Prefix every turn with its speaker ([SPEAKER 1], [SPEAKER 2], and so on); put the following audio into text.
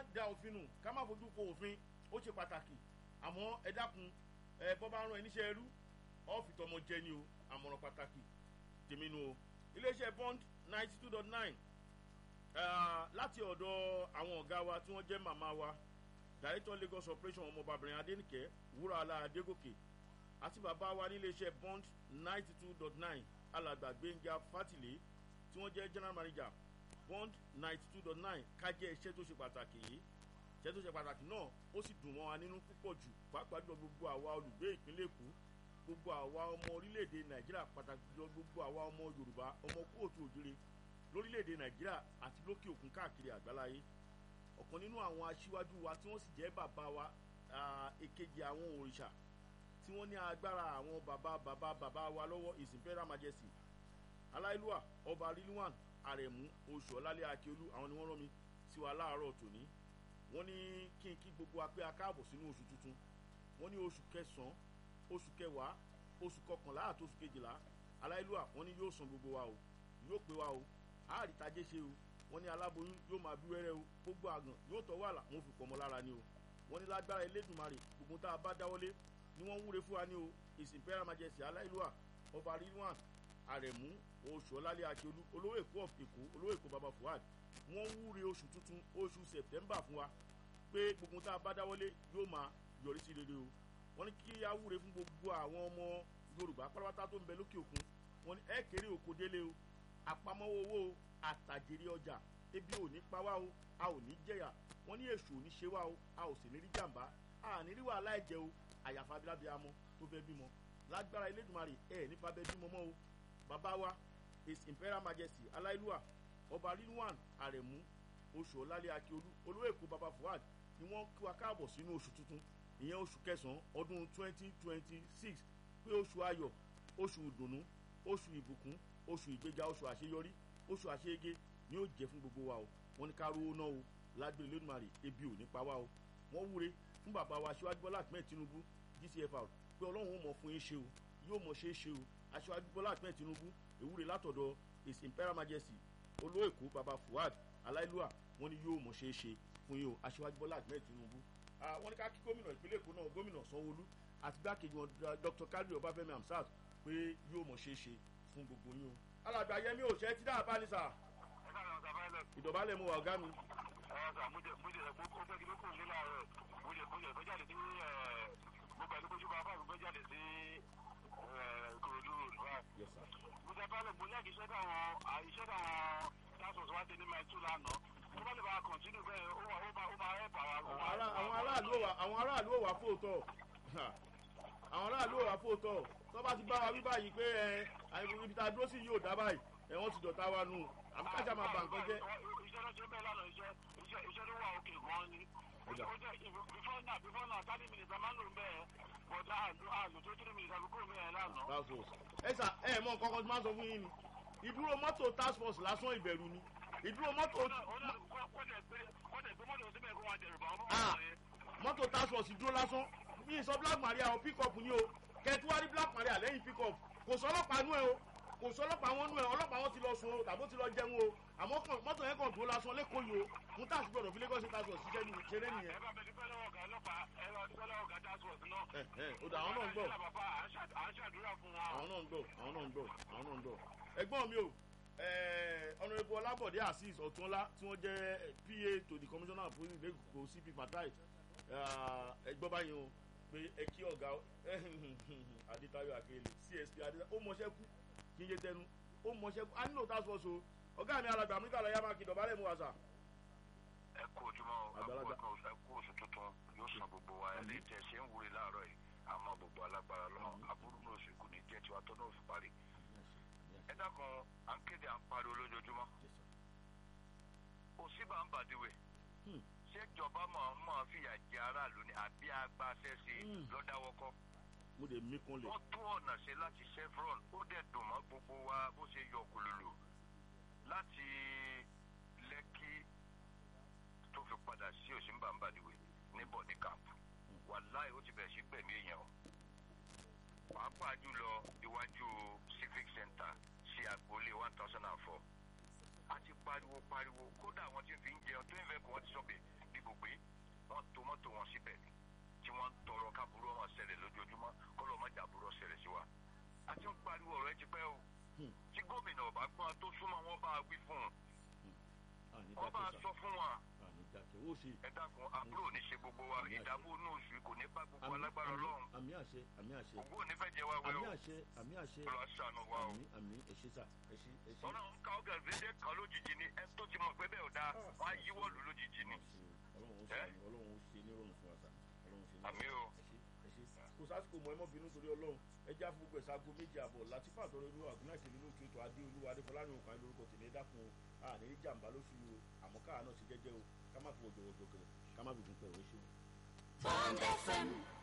[SPEAKER 1] da òfin nù ká má fojú ko òfin ó ṣe pàtàkì àmọ́ ẹ dákun ẹ bọ́ bá rán ẹ níṣẹ́ ẹrú ọ́ fi tọmọ jẹ ni o àmọ̀ràn pàtàkì tèmi nu o iléeṣẹ́ bond ninety two dot nine láti ọ̀dọ̀ àwọn ọ̀gá wa tí wọ́n jẹ́ màmá wa director lagos operation ọmọbàbìnrin adẹnìkẹ́ wúràlà adégòkè àti bàbá wa níléeṣẹ́ bond ninety two dot nine alàgbà gbẹ̀ngà fátìlé tí wọ́n jẹ́ general manager bond ninety two dot nine kájẹ́ iṣẹ́ tó ṣe pàtàkì yìí iṣẹ́ tó ṣe pàtàkì náà ó sì dùn mọ́ wa nínú púpọ̀ jù pàápàá jùlọ gbogbo àwa olùgbé ìpínlẹ̀ èkó gbogbo àwa ọmọ orílẹ̀-èdè nàìjíríà pàtàkì jùlọ gbogbo àwa ọmọ yorùbá ọmọ kóòtù òjìrè lórílẹ̀-èdè nàìjíríà àti lókè òkun káàkiri àgbáláyé ọ̀kan nínú àwọn aṣíwájú wa tí wọ́n sì jẹ́ bàbá wa èkejì àwọn òrìṣà tí wọ́n ní agbára àwọn bàbá bàbá bàbá wa lọ́wọ́ his imperial majesty aláìlúwà ọba rilwan àrẹ̀mú oṣù ọ̀làlẹ̀ akíolú àwọn ni wọ́n rán mi sí wa láàárọ̀ tòní wọ́n ní kí n kí gbogbo wa pé a káàbọ̀ sínú oṣù tuntun wọ́n ní oṣù kẹsàn-án oṣù kẹwàá oṣù kọkànlá àti oṣù kejìlá aláìlúwà wọ́n ní yóò san gbogbo wa o yóò pé wa o àárìtajé ṣe o wọ́n ní aláboyún yóò máa bí wẹ́rẹ́ o gbogbo àgàn yóò tọ́ wàhálà wọ́n fi pọ̀ mọ́ lára ni o wọ́n ní lágbára elédùnmarè gbogbo tá a bá dáwọ́lé ni wọ́n ń wúre fún wa ní o his imperial majesty aláìlúwà ọba rilwan àrẹ̀mú oṣù ọ̀làlẹ̀ akíolú olówó èkó of èkó olówó èkó baba fuad wọ́n wúre oṣù tuntun oṣù september fún wa pé gbogbo tá a bá dáwọ́lé yóò máa yọrí sí rere o wọ́n ní kí á wúre fún gbogbo àwọn ọmọ yorùbá pátápátá tó ń bẹ lókè òkun wọ́n ní ẹ kéré oko délé o àpamọ́wọ́ owó o àtàjèrè ọjà ebi ò ní pa wá o a ò ní jẹ̀yà wọ́n ní èṣù ò ní ṣe wá o a ò sì ní rí jàǹbá a ní rí wàhálà ẹ̀jẹ̀ o àyàfà abilábíàmọ́ tó fẹ́ bímọ lágbára elédùnmarè ẹ̀ nípa bẹ́ẹ̀ bímọ mọ́ o bàbá wa his imperial majesty aláìlúwà ọba rilwan àrẹ̀mú oṣù ọ̀làlẹ̀ akíolú olówó èkó baba fuad ni wọ́n kí wa káàbọ̀ sínú oṣù tuntun ìyẹn oṣù kẹsàn-án ọdún twenty twenty six pé oṣù ayọ̀ oṣù ìdùnnú oṣù ìbùkún oṣù ìgbéga oṣù àṣeyọrí oṣù àṣeyege ni ó jẹ́ fún gbogbo wa o wọ́n ní ká rówó náà o lágbèrè lónìí ebi ò ní pa wá o wọ́n wúre fún bàbá wa aṣíwájú bọ́lá ahmed tinubu gcfr pé ọlọ́run ó mọ̀ fún yín ṣe o yóò mọ̀ ṣe é ṣe o aṣíwájú bọ́lá ahmed tinubu ewúre látọ̀dọ̀ his imperial majesty olówó èkó baba fuad aláìlúwà wọ́n ní yóò mọ̀ ṣe é ṣe fún yín o aṣíwájú bọ́lá ahmed tinubu wọ́n ní ká kí gómìnà ìpínlẹ̀ èkó náà gómìnà sanwóolu àti gbákejì wọn dr kadri ọbáfẹ́mi hamsat pé yóò mọ̀ ṣe é ṣe fún gbogbo yín o. alàgbà yẹmi ò ṣe tí dáa bá ní sà. ìdọ̀bálẹ̀ mo wà ọ̀gá mi.
[SPEAKER 2] ọ̀sà mo jẹ mo jẹ mo kó fẹ́ kí ló kù ní láàárọ̀ mo jẹ mo jẹ fẹ́ jáde sí mo pẹ̀lú bójú bá bá mi fẹ́ jáde sí kòròdú road mo jẹ bálẹ̀ mo lẹ́ẹ̀kì iṣẹ́ táwọn iṣẹ́ táwọn tasos wá ṣe ní máa tú lánàá tó bá lè bá a kọ̀ntínú bẹ́ẹ̀ ó wà ó bá ó bá ẹ̀ bà wá.
[SPEAKER 1] àwọn aráàlú ò wà àwọn aráàlú ò wà fóòtọ́ àwọn aráàlú ò wà fóòtọ́ tó bá ti bá wa wí báyìí pé ẹ ibi tá a dúró sí yóò dá báyìí ẹ wọ́n ti dọ̀tá wa nù àbí kájà máa bà nǹkan jẹ́.
[SPEAKER 2] iṣẹ́ ló ṣe bẹ́ẹ̀ lánàá iṣẹ́ iṣẹ́ iṣẹ́ ló wà òkè gan-an ni. ó jẹ́ before now before now thirty minutes a máa ń lò bẹ́ẹ̀ but àlù àlù tó three minutes àbí kúrò mẹ́rin lánàá.
[SPEAKER 1] ẹ sà ẹ mọ nǹkan kan tí máa ń sọ fún yín ni ìdúró mọ́tò task force lásán ìbẹ̀rù ni ìdúró mọ́tò. mọ́tò task force dúró lásán bí sọ black maria o pick up ni o kẹtùwárí black maria lẹ́yìn pick up kò sọ ọlọ́pàá nú ẹ o kò sọ ọlọ́pàá wọn nú ẹ ọlọ́pàá wọn ti lọ sun o tàbó ti lọ jẹun o àmọ́ mọ́tò yẹn kàn dúró lásán lẹ́kọ̀ọ́ yìí o mú tàṣí gbọ́dọ̀ fi lagos state house ṣiṣẹ́ ní ṣeré nìyẹn.
[SPEAKER 2] ẹ bá bẹ dúpẹ́ lọ́wọ́ ọ̀gá ọlọ́pàá ẹ bá dúpẹ́ lọ́wọ́ ọ̀gá task force náà.
[SPEAKER 1] ẹ ẹ o dà àwọn náà ń gbọ́.
[SPEAKER 2] à ń ṣàdúrà fún wọn.
[SPEAKER 1] àwọn náà ń gbọ́ àwọn náà ń gbọ́ àwọn náà ń gbọ́. ẹ̀gbọ́n mi o ọ̀nàrẹ́bù ọlábọ̀dé azeez ọ̀túnlá tí wọ́n jẹ́ pa to the commissioner of police lẹ́kọ̀ọ́ cp fatai ẹgbọ́n báyìí o pé ẹ kí ọ̀gá adétayọ̀ akérèlé csp adétayọ̀ ó mọṣẹ́ kú kí n yé tẹnu ó mọṣẹ́ kú a nílò task force o ọ̀gá mi alàgbà amúríkà lọ́yà máa kí dọ̀bálẹ̀ mu wàsà.
[SPEAKER 2] ẹ kú ojúmọ́ ẹ kú oṣù tuntun yóò san gbogbo wa ẹ lè tẹ ṣe ń wúre láàárọ̀ yìí àmọ́ gbogbo alágbára lọ́nà aburú náà sì kù ní jẹ́ tiwa tó náà fi parí ẹ dákun à ń kéde à ń pariwo lójoojúmọ́ òsínbà ń bàdíwè ṣé ìjọba máa máa fìyà jẹ aráàlú ni àbí agbáṣẹ sí lọ́dáwọ́kọ́.
[SPEAKER 1] mo lè mí kún lè.
[SPEAKER 2] wọ́n tún ọ̀nà ṣe láti chevron ó dẹ̀ dùn mọ́ gbogbo wa bó ṣe yọ kùlùlù láti lẹ́kí tó fi padà sí òsínbà ń bàdíwè ní bọ̀dí camp wàláì ó ti bẹ̀rẹ̀ sí gbẹ̀mí èèyàn o pàápàá jùlọ iwájú civic center sí agboolé one thousand and four a ti pariwo pariwo kódà àwọn tí ń fi ń jẹun tó ń fẹ́ kó wọ́n ti sọ pé bí gbogbo ṣẹlẹ̀ sí wa a ti ń pariwo ọ̀rọ̀ ẹ ti pẹ́ o
[SPEAKER 1] Hmm.
[SPEAKER 2] tí gómìnà ọba gbọ́n tó súnmọ́ wọn bá wí fún un
[SPEAKER 1] àní
[SPEAKER 2] wọn bá
[SPEAKER 1] dákẹ́
[SPEAKER 2] sọ
[SPEAKER 1] sà
[SPEAKER 2] fún wa
[SPEAKER 1] àní dákẹ́ ó ṣe
[SPEAKER 2] ẹ dákun àbúrò ní ṣe gbogbo wa
[SPEAKER 1] Àmì àṣẹ.
[SPEAKER 2] ìdààmú inú oṣù yìí kò ní bá gbogbo
[SPEAKER 1] àmì
[SPEAKER 2] alágbára
[SPEAKER 1] àmì
[SPEAKER 2] ọlọ́run
[SPEAKER 1] àmì àṣẹ àmì àṣẹ
[SPEAKER 2] ògbó ò ní fẹ́ jẹ wá wẹ́
[SPEAKER 1] àmì
[SPEAKER 2] o
[SPEAKER 1] àṣẹ àmì àṣẹ
[SPEAKER 2] lọ́ọ́ ṣàánú wa o.
[SPEAKER 1] àmì àmì ẹṣẹ sà ẹṣẹ ẹṣẹ.
[SPEAKER 2] ọ̀nà ń ka ọ̀gá ìdílé kan lójijì ni ẹ tó ti mọ̀ pé bẹ́ẹ̀ ò dáa wọ́n á yíwọ́ lù lójijì ni.
[SPEAKER 1] ọlọ́run ó
[SPEAKER 2] Ẹ́?
[SPEAKER 1] ṣe ọlọ́run ó ṣe nírọ̀rùn fún wa sà ọlọ́run ṣe
[SPEAKER 2] Àmì o.
[SPEAKER 1] ẹṣẹ ẹṣẹ kò sásìkò mọ ẹmọ bínú torí ọlọ́run ẹjẹ àfọwọ́gbẹ̀ sago méjì àbọ̀ látìfà àtọ́rọ̀ olúwa àgúnná ìṣẹ̀lẹ̀ ló kí ètò adé olúwa adéfọlárìn òkàn lórúkọ tèmi dákun o àní ní jàǹbá lóṣù yìí o àmọ́ káà náà ṣe jẹ́jẹ́ o ká má fi wọ̀jọ̀wọ̀jọ̀ kẹrẹ ká má fi gùn pẹ̀rọ ṣe o.
[SPEAKER 3] Bond FM